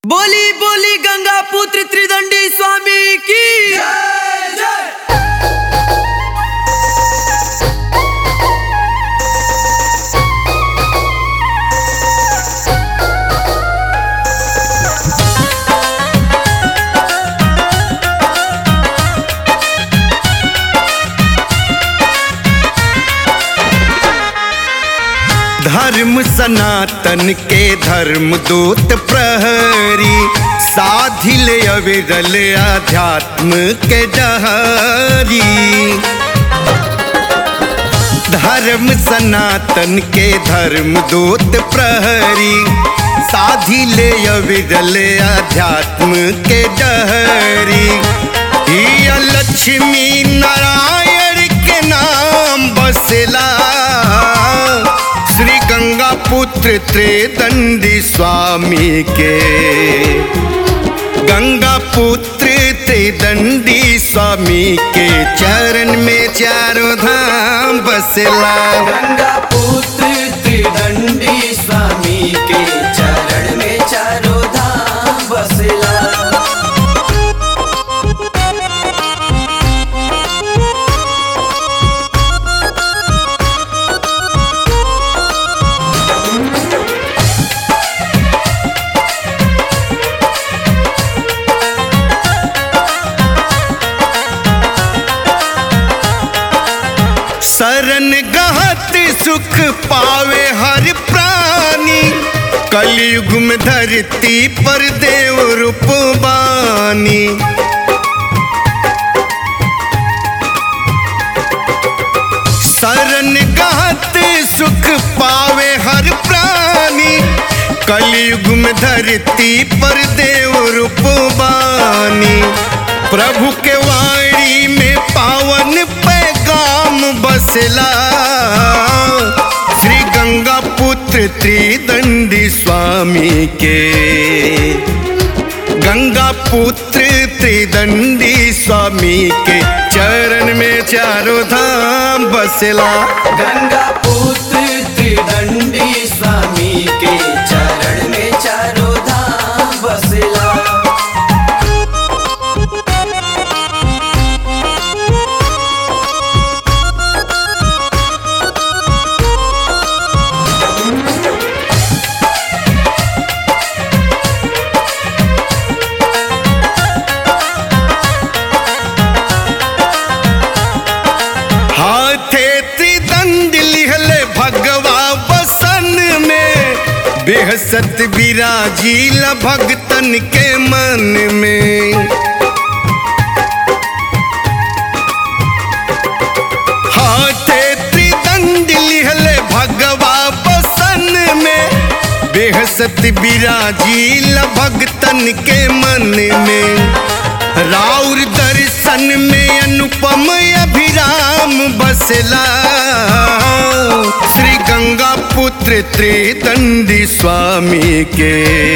बोली बोली गंगा पुत्र त्रिदंडी स्वामी की धर्म सनातन के धर्म दूत प्रहरी साधिल अविरल अध्यात्म के डहरी धर्म सनातन के धर्म दूत प्रहरी साधिल अविरल अध्यात्म के डहरी हिया लक्ष्मी नारायण के नाम बसला श्री गंगा पुत्र त्रिदंडी स्वामी के गंगा पुत्र त्रिदंडी स्वामी के चरण में चारों धाम बसला गंगा पुत्र त्रिदंडी स्वामी के चरण में चारों धाम बसला शरण गहत सुख पावे हर प्राणी कलयुग में धरती पर देव रूप बानी शरण गहत सुख पावे हर प्राणी कलयुग में धरती पर देव रूप बानी प्रभु के वाणी में पावन पैगाम बसला श्री गंगा पुत्र त्रिदंडी स्वामी के गंगा पुत्र त्रिदंडी स्वामी के चरण में चारों धाम बसला गंगा पुत्र त्रिदंडी स्वामी के चरण में चारों धाम बसला हाथे त्रिदंड लिहले भगवा बसन में बेहसत विराजील भगतन के मन में हाथे त्रिदंड लिहले भगवा बसन में बेहसत विराजील भगतन के मन में राउर दर्शन में अनुपम अभिराम बसला श्री गंगा पुत्र त्रिदंडी स्वामी के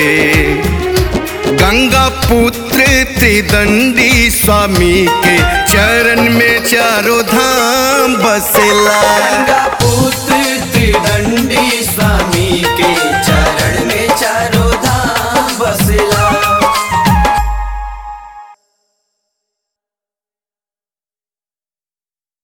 गंगा पुत्र त्रिदंडी स्वामी के चरण में चारों धाम बसला गंगा